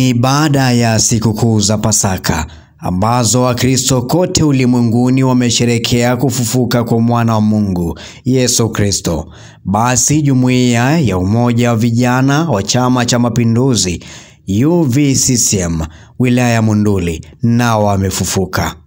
Ni baada ya sikukuu za Pasaka ambazo Wakristo kote ulimwenguni wamesherekea kufufuka kwa mwana wa Mungu Yesu Kristo. Basi jumuiya ya umoja wa vijana wa Chama cha Mapinduzi UVCCM wilaya ya Monduli nao wamefufuka.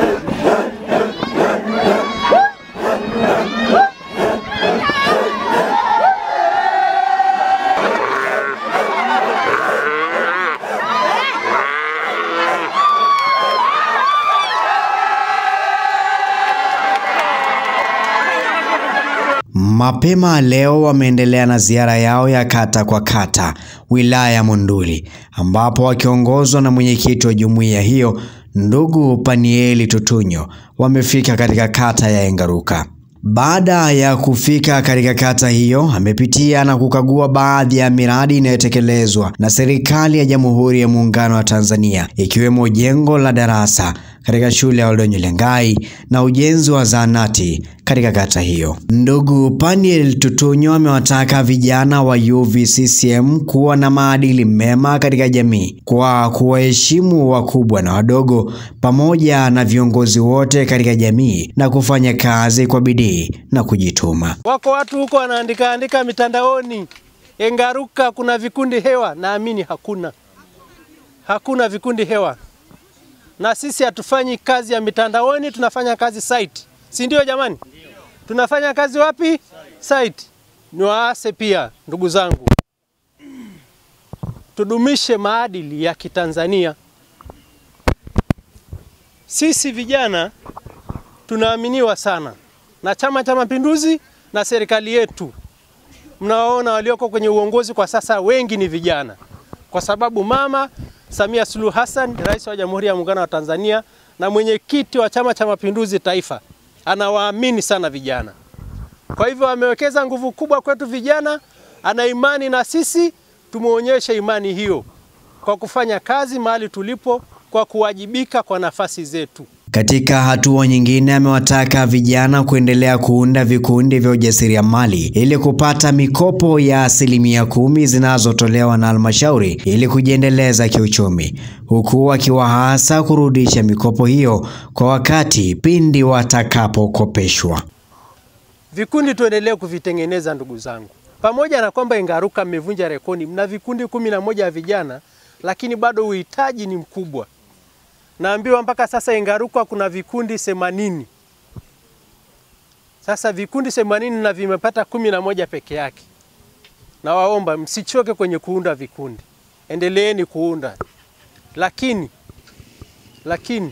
Mapema leo wameendelea na ziara yao ya kata kwa kata wilaya ya Monduli ambapo wakiongozwa na mwenyekiti wa jumuiya hiyo ndugu Panieli Tutunyo wamefika katika kata ya Engaruka. Baada ya kufika katika kata hiyo, amepitia na kukagua baadhi ya miradi inayotekelezwa na serikali ya Jamhuri ya Muungano wa Tanzania ikiwemo jengo la darasa katika shule ya Oldonyo Lengai na ujenzi wa zahanati katika kata hiyo. Ndugu Paniel Tutunyo amewataka vijana wa UVCCM kuwa na maadili mema katika jamii kwa kuwaheshimu wakubwa na wadogo pamoja na viongozi wote katika jamii na kufanya kazi kwa bidii na kujituma. Wako watu huko wanaandika andika mitandaoni, Engaruka kuna vikundi hewa. Naamini hakuna, hakuna vikundi hewa, na sisi hatufanyi kazi ya mitandaoni, tunafanya kazi site, si ndio jamani? Tunafanya kazi wapi? Site. Ni waase pia, ndugu zangu, tudumishe maadili ya Kitanzania. Sisi vijana tunaaminiwa sana na Chama cha Mapinduzi na serikali yetu. Mnawaona walioko kwenye uongozi kwa sasa wengi ni vijana, kwa sababu Mama Samia Suluhu Hassan, Rais wa Jamhuri ya Muungano wa Tanzania na mwenyekiti wa Chama cha Mapinduzi Taifa, anawaamini sana vijana. Kwa hivyo amewekeza nguvu kubwa kwetu vijana, ana imani na sisi, tumuonyeshe imani hiyo kwa kufanya kazi mahali tulipo, kwa kuwajibika kwa nafasi zetu. Katika hatua nyingine, amewataka vijana kuendelea kuunda vikundi vya ujasiriamali ili kupata mikopo ya asilimia kumi zinazotolewa na halmashauri ili kujiendeleza kiuchumi, huku akiwahasa kurudisha mikopo hiyo kwa wakati pindi watakapokopeshwa. Vikundi tuendelee kuvitengeneza ndugu zangu, pamoja na kwamba Engaruka mmevunja rekodi, mna vikundi kumi na moja ya vijana, lakini bado uhitaji ni mkubwa. Naambiwa mpaka sasa Engaruka kuna vikundi themanini. Sasa vikundi themanini na vimepata kumi na moja peke yake. Nawaomba msichoke kwenye kuunda vikundi, endeleeni kuunda, lakini lakini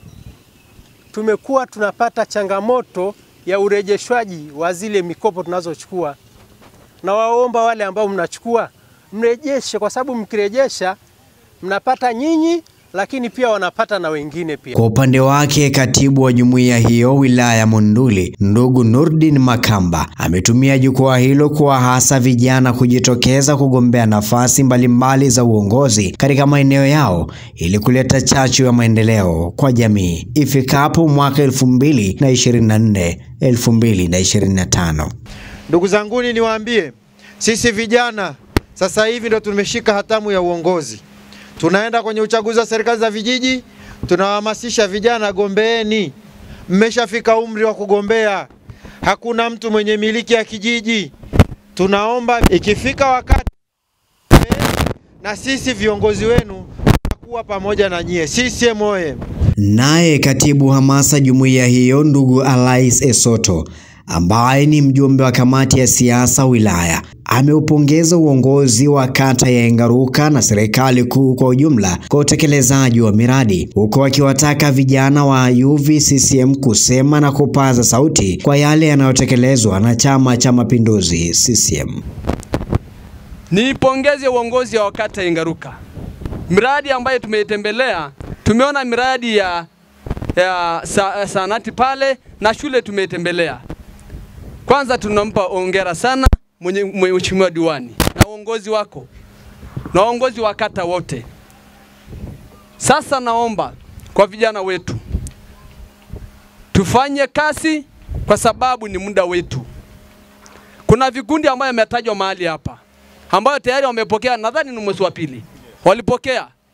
tumekuwa tunapata changamoto ya urejeshwaji wa zile mikopo tunazochukua. Nawaomba wale ambao mnachukua mrejeshe, kwa sababu mkirejesha mnapata nyinyi lakini pia wanapata na wengine pia. Kwa upande wake, katibu wa jumuiya hiyo wilaya ya Monduli ndugu Nurdin Makamba ametumia jukwaa hilo kuwahasa vijana kujitokeza kugombea nafasi mbalimbali za uongozi katika maeneo yao ili kuleta chachu ya maendeleo kwa jamii ifikapo mwaka 2024 2025. Ndugu zanguni, niwaambie sisi vijana sasa hivi ndo tumeshika hatamu ya uongozi tunaenda kwenye uchaguzi wa serikali za vijiji, tunawahamasisha vijana, gombeeni. Mmeshafika umri wa kugombea, hakuna mtu mwenye miliki ya kijiji. Tunaomba ikifika wakati na sisi viongozi wenu tutakuwa pamoja na nyie. CCM oye! Naye katibu hamasa jumuiya hiyo ndugu Alais Esoto ambaye ni mjumbe wa kamati ya siasa wilaya ameupongeza uongozi wa kata ya Engaruka na serikali kuu kwa ujumla kwa utekelezaji wa miradi, huku akiwataka vijana wa UVCCM kusema na kupaza sauti kwa yale yanayotekelezwa na Chama cha Mapinduzi CCM. Niipongeze uongozi wa kata ya Engaruka, miradi ambayo tumeitembelea, tumeona miradi ya, ya sa, sanati pale na shule tumeitembelea. Kwanza tunampa ongera sana mheshimiwa diwani na uongozi wako na uongozi wa kata wote. Sasa naomba kwa vijana wetu tufanye kazi kwa sababu ni muda wetu. Kuna vikundi ambayo yametajwa mahali hapa ambayo tayari wamepokea, nadhani ni mwezi wa pili walipokea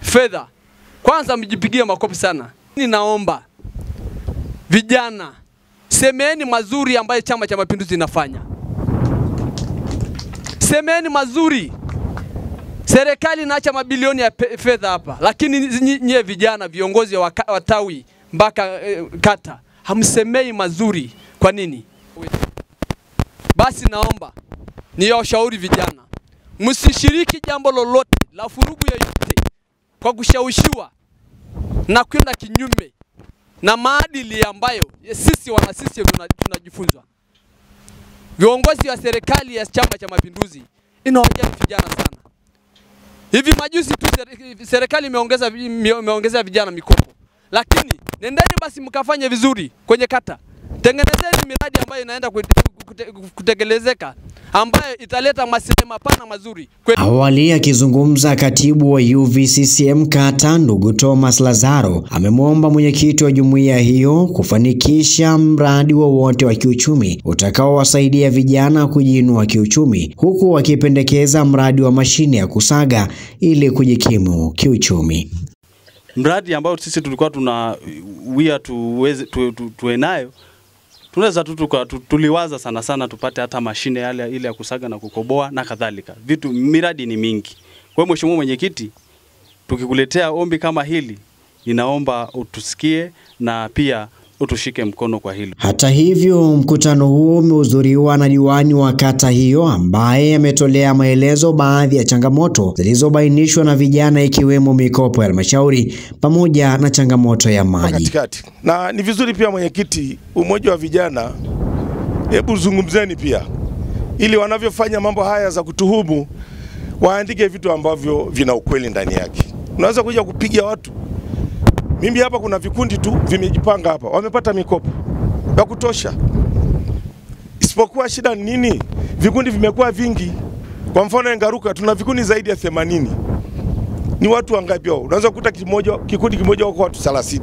fedha, kwanza mjipigie makofi sana. Ninaomba vijana, semeni mazuri ambayo Chama cha Mapinduzi inafanya, semeni mazuri. Serikali inaacha mabilioni ya pe- fedha hapa, lakini nyi- nyie vijana, viongozi wa ka- wa tawi mpaka eh, kata, hamsemei mazuri. Kwa nini? Basi naomba niwashauri vijana, msishiriki jambo lolote la furugu yoyote kwa kushawishiwa na kwenda kinyume na maadili ambayo sisi wana CCM tuna- tunajifunzwa. Viongozi wa serikali ya Chama cha Mapinduzi inawajali vijana sana. Hivi majuzi tu seri- serikali imeongeza vi- ime- imeongezea vijana mikopo, lakini nendeni basi mkafanye vizuri kwenye kata, tengenezeni miradi ambayo inaenda kute- kute- kutekelezeka ambayo italeta maslahi mapana mazuri kwetu. Awali akizungumza katibu wa UVCCM kata ndugu Thomas Lazaro amemwomba mwenyekiti wa jumuiya hiyo kufanikisha mradi wowote wa kiuchumi utakaowasaidia vijana kujiinua kiuchumi, huku akipendekeza mradi wa mashine ya kusaga ili kujikimu kiuchumi. mradi ambao sisi tulikuwa tuna wia tuweze tu, tu, tuwe nayo tunaweza tu tuka- tu, tuliwaza sana sana tupate hata mashine yale ile ya kusaga na kukoboa na kadhalika. Vitu miradi ni mingi. Kwa hiyo Mheshimiwa Mwenyekiti, tukikuletea ombi kama hili, ninaomba utusikie na pia utushike mkono kwa hilo. Hata hivyo, mkutano huo umehudhuriwa na diwani wa kata hiyo ambaye ametolea maelezo baadhi ya changamoto zilizobainishwa na vijana ikiwemo mikopo ya halmashauri pamoja na changamoto ya maji. katikati. Na ni vizuri pia mwenyekiti, umoja wa vijana, hebu zungumzeni pia, ili wanavyofanya mambo haya za kutuhumu waandike vitu ambavyo vina ukweli ndani yake. Unaweza kuja kupiga watu. Mimi hapa kuna vikundi tu vimejipanga hapa, wamepata mikopo ya kutosha, isipokuwa shida ni nini? Vikundi vimekuwa vingi. Kwa mfano Engaruka tuna vikundi zaidi ya 80 ni watu wangapi hao? Unaweza kukuta kimoja, kikundi kimoja wako watu 30.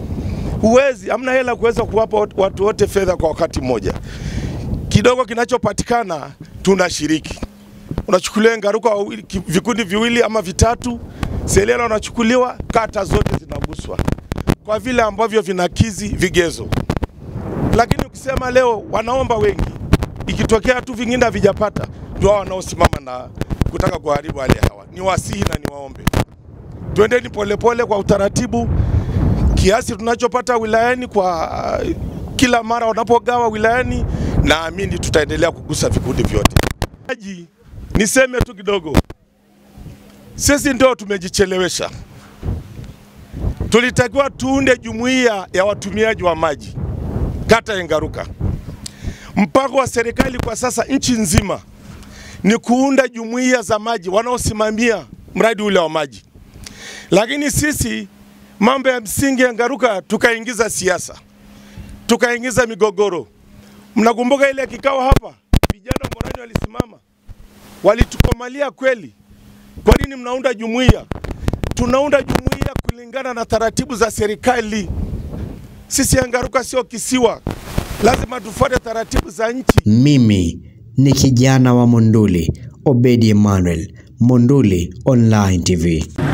Huwezi, hamna hela kuweza kuwapa wat- watu wote fedha kwa wakati mmoja. Kidogo kinachopatikana tunashiriki. Unachukulia Ngaruka wawili- ki- vikundi viwili ama vitatu, Selela unachukuliwa, kata zote zinaguswa kwa vile ambavyo vinakizi vigezo. Lakini ukisema leo wanaomba wengi, ikitokea tu vingine havijapata, ndio hao wanaosimama na kutaka kuharibu hali ya hewa. Ni wasihi na niwaombe, twendeni polepole kwa utaratibu, kiasi tunachopata wilayani kwa uh, kila mara wanapogawa wilayani, naamini tutaendelea kugusa vikundi vyote. Maji, niseme tu kidogo, sisi ndio tumejichelewesha. Tulitakiwa tuunde jumuiya ya watumiaji wa maji kata ya Ngaruka. Mpango wa serikali kwa sasa nchi nzima ni kuunda jumuiya za maji wanaosimamia mradi ule wa maji, lakini sisi mambo ya msingi ya Ngaruka tukaingiza siasa, tukaingiza migogoro. Mnakumbuka ile kikao hapa, vijana wa Morani walisimama, walitukomalia kweli. Kwa nini mnaunda jumuiya? Tunaunda jumuiya kulingana na taratibu za serikali. Sisi ya Ngaruka sio kisiwa, lazima tufuate taratibu za nchi. Mimi ni kijana wa Monduli, Obedi Emmanuel, Monduli Online TV.